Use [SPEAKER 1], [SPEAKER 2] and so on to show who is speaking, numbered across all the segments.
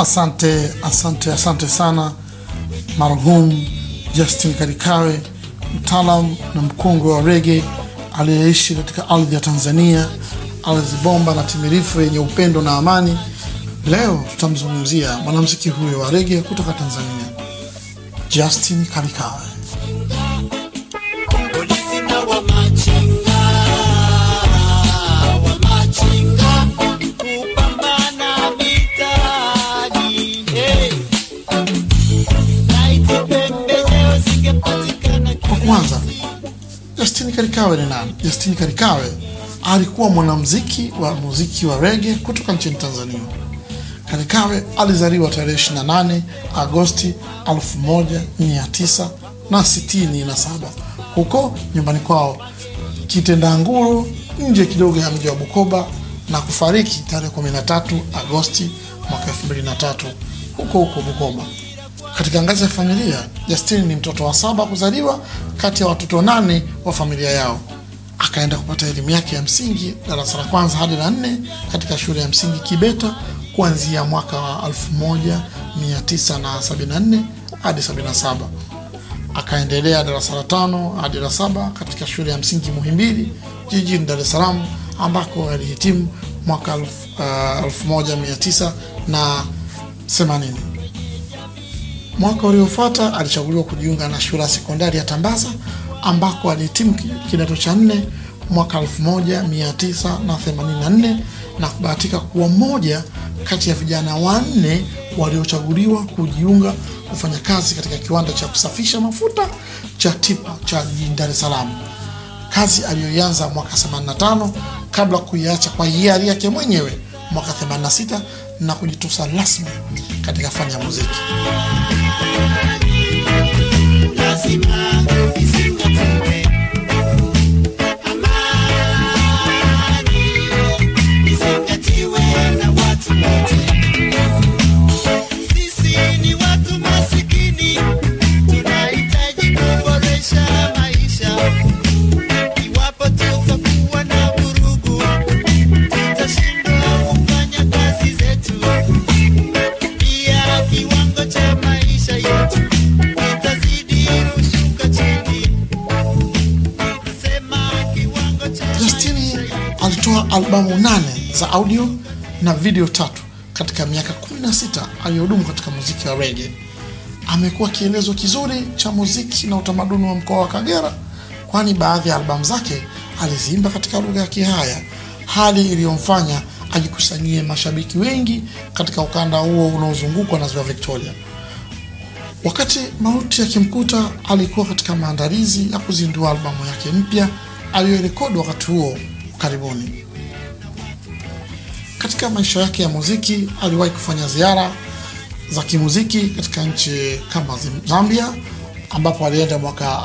[SPEAKER 1] Asante, asante, asante sana marhum Justin Kalikawe, mtaalam na mkongwe wa rege aliyeishi katika ardhi ya Tanzania, ardhi bomba na timirifu yenye upendo na amani. Leo tutamzungumzia mwanamuziki huyo wa rege kutoka Tanzania, Justin Kalikawe.
[SPEAKER 2] Polisi na wamachinga, wamachinga, kupambana mitaani, hey. Laiti pembejeo zingepatikana
[SPEAKER 1] Kwa kwanza, Justin Kalikawe ni nani? Justin Kalikawe alikuwa mwanamuziki wa muziki wa rege kutoka nchini Tanzania. Kalikawe alizaliwa tarehe 28 Agosti 1967 huko nyumbani kwao Kitendanguru, nje kidogo ya mji wa Bukoba na kufariki tarehe 13 Agosti mwaka 2003 huko huko Bukoba. Katika ngazi ya familia, Justin ni mtoto wa saba kuzaliwa kati ya watoto nane wa familia yao. Akaenda kupata elimu yake ya msingi darasa la kwanza hadi la nne katika shule ya msingi Kibeta kuanzia mwaka wa 1974 hadi 77. Akaendelea darasa la tano hadi la saba katika shule ya msingi Muhimbili jijini Dar es Salaam ambako alihitimu mwaka elfu- ah, 1980. Mwaka uliofuata alichaguliwa kujiunga na shule ya sekondari ya Tambaza ambako alihitimu ki- kidato cha nne mwaka 1984 na kubahatika kuwa mmoja kati ya vijana wanne waliochaguliwa kujiunga kufanya kazi katika kiwanda cha kusafisha mafuta cha Tipa cha jijini Dar es Salaam, kazi aliyoianza mwaka 85 kabla kuiacha kwa hiari yake mwenyewe mwaka 86 na kujitosa rasmi katika fani ya muziki.
[SPEAKER 2] lazima izingatiwe. Amani izingatiwe na watu wote. Sisi ni watu masikini, tunahitaji kuboresha maisha. Iwapo tutakuwa na vurugu, tutashindwa kufanya kazi zetu. Pia kiwango cha maisha yetu kitazidi kushuka chini. Nasema kiwango cha
[SPEAKER 1] Justini alitoa albamu nane za audio na video tatu katika miaka 16 aliyohudumu katika muziki wa rege. Amekuwa kielezo kizuri cha muziki na utamaduni wa mkoa wa Kagera, kwani baadhi ya albamu zake aliziimba katika lugha ya Kihaya, hali iliyomfanya ajikusanyie mashabiki wengi katika ukanda huo unaozungukwa na ziwa Victoria. Wakati mauti yakimkuta, alikuwa katika maandalizi ya kuzindua albamu yake mpya aliyorekodi wakati huo karibuni. Katika maisha yake ya muziki, aliwahi kufanya ziara za kimuziki katika nchi kama Zim- Zambia ambapo alienda mwaka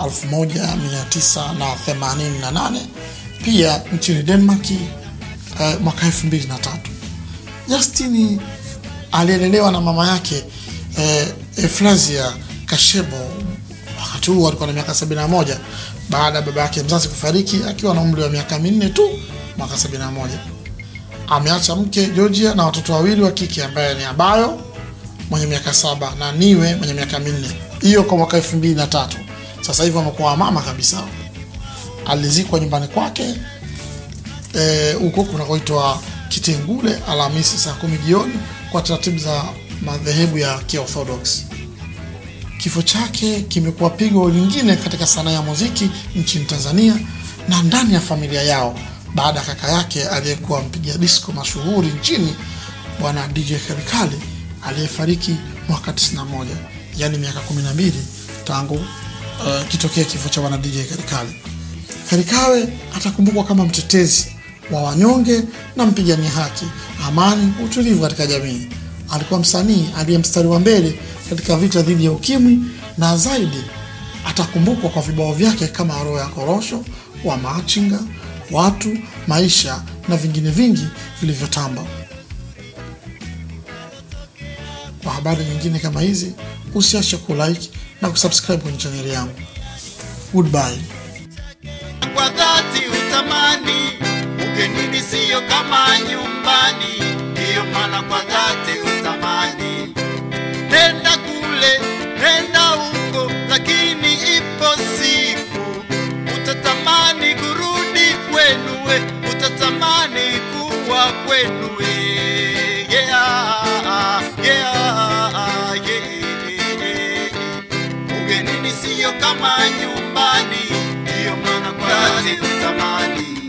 [SPEAKER 1] 1988 pia nchini Denmark eh, mwaka 2003. Justin alielelewa na mama yake eh, Efrazia Kashebo. Wakati huo alikuwa na miaka 71 baada ya baba yake mzazi kufariki akiwa na umri wa miaka minne tu mwaka 71. Ameacha mke Georgia na watoto wawili wa kike ambaye ni Abayo mwenye miaka saba na Niwe mwenye miaka minne. Hiyo kwa mwaka 2003. Sasa hivi amekuwa mama kabisa. Alizikwa nyumbani kwake eh, huko kunakoitwa Kitengule Alhamisi saa kumi jioni kwa taratibu za madhehebu ya Kiorthodox. Kifo chake kimekuwa pigo lingine katika sanaa ya muziki nchini Tanzania na ndani ya familia yao baada ya kaka yake aliyekuwa mpiga disco mashuhuri nchini bwana DJ Serikali aliyefariki mwaka 91, yaani miaka 12 tangu uh, kitokea kifo cha bwana DJ Serikali. Karikawe atakumbukwa kama mtetezi wa wanyonge na mpigania haki, amani, utulivu katika jamii. Alikuwa msanii aliye mstari wa mbele katika vita dhidi ya ukimwi, na zaidi atakumbukwa kwa vibao vyake kama roho ya korosho, wa machinga, watu, maisha na vingine vingi vilivyotamba. Kwa habari nyingine kama hizi, usiache kulike na kusubscribe kwenye chaneli yangu. Goodbye.
[SPEAKER 2] kwa dhati utamani ugenini siyo kama nyumbani ndiyo maana kwa dhati utamani utatamani kuwa kwenu eh. yeah, yeah, yeah. ugenini siyo kama nyumbani ndiyo maana kwa dhati utamani